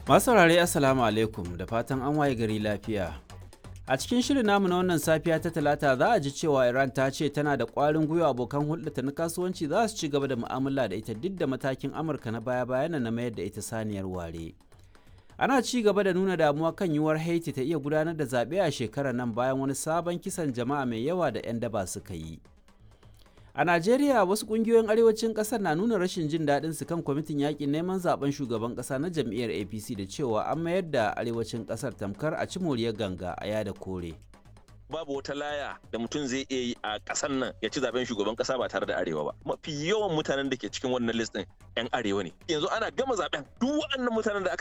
Masu saurare Assalamu alaikum da fatan an waye gari lafiya. A cikin shirin namu na wannan safiya ta talata za a ji cewa Iran ta ce tana da ƙwarin gwiwa abokan hulɗata na kasuwanci za su ci gaba da mu'amala da ita duk da matakin Amurka na baya-bayan na mayar da ita saniyar ware. Ana ci gaba da nuna damuwa kan yiwuwar Haiti ta iya gudanar da zaɓe a shekarar nan bayan wani sabon kisan jama'a mai yawa da 'yan daba suka yi. A Najeriya wasu kungiyoyin arewacin kasar na nuna rashin jin daɗin su kan kwamitin yakin neman zaben shugaban ƙasa na jam'iyyar APC da cewa an mayar da arewacin ƙasar tamkar a ci moriyar ganga a yada kore. babu wata laya da mutum zai iya yi a ƙasar nan ya ci zaben shugaban ƙasa ba tare da arewa ba mafi yawan mutanen da ke cikin wannan list ɗin yan arewa ne yanzu ana gama zaben duk waɗannan mutanen da aka